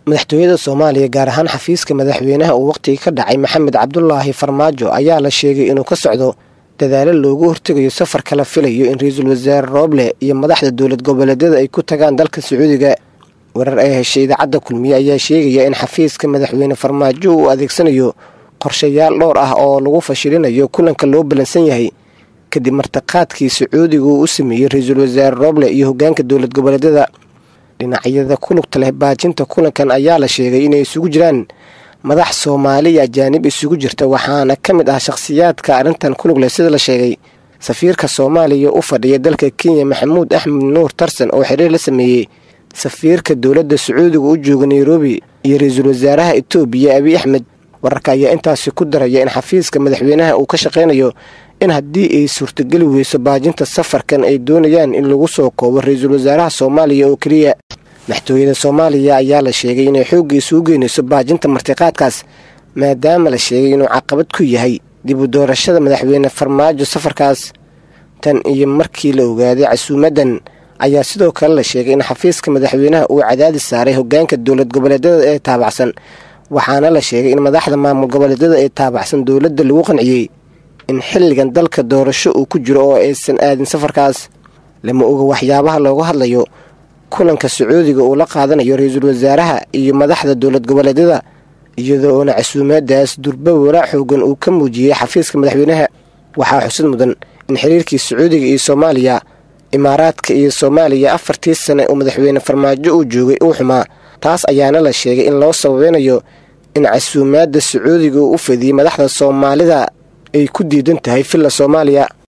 madaxtooyada soomaaliya gaar ahaan xafiiska madaxweynaha uu wakhtiga ka dhacay maxamed cabdulaahi farmaajo ayaa la sheegay inuu ka socdo dadaalo loogu hortegayo safarka la filayo in ra-iisul wasaare rooble iyo madaxda dowlad goboleedyada ay ku tagaan dalka sacuudiga warar ay heshay idaacadda kulmiye ayaa sheegaya in xafiiska madaxweyne farmaajo uu adeegsanayo qorshayaal dhowr ah oo lagu fashilinayo kulanka loo ballansan yahay kadib martiqaadkii sacuudiga uu u sameeyey ra-iisul wasaare rooble iyo hogaanka dowlad goboleedyada dhinacyada ku lugta leh baajinta kulankan ayaa la sheegay inay isugu jiraan madax soomaaliya ajaanib isugu jirta waxaana ka mid ah shakhsiyaadka arrintan ku lug leh sida la sheegay safiirka soomaaliya u fadhiya dalka kenya maxamuud axmed nuur tarsan oo xiriir la sameeyey safiirka dowladda sacuudiga u jooga nairobi iyo ra-iisul wasaaraha etoobiya abiy axmed wararka ayaa intaasi ku daraya in xafiiska madaxweynaha uu ka shaqaynayo in haddii ay suurtageli weyso baajinta safarkan ay doonayaan in lagu soo koobo ra-iisul wasaaraha soomaaliya oo keliya madaxtooyada soomaaliya ayaa la sheegay inay xoogga isugu geynayso baajinta martiqaadkaas maadaama la sheegay inuu caqabad ku yahay dib u doorashada madaxweyne farmaajo safarkaas tan iyo markii la ogaaday casuumaddan ayaa sidoo kale la sheegay in xafiiska madaxweynaha uu cadaadis saaray hogaanka dowlad goboleedyada ee taabacsan waxaana la sheegay in madaxda maamul goboleedyada ee taabacsan dowladda lagu qanciyey in xilligan dalka doorasho uu ku jiro oo aysan aadin safarkaas lama oga waxyaabaha looga hadlayo kulanka sacuudiga uu la qaadanayo ra-iisul wasaaraha iyo madaxda dowlad goboleedyada iyadoo oona casuumaadaas durba walaac xoogan uu ka muujiyey xafiiska madaxweynaha waxaa xusid mudan in xiriirkii sacuudiga iyo soomaaliya imaaraadka iyo soomaaliya afartii sane oo madaxweyne farmaajo uu joogay uu xumaa taas ayaana la sheegay in loo sababeynayo in casuumaadda sacuudiga uu u fadiyey madaxda soomaalida ay ku diidan tahay villa soomaaliya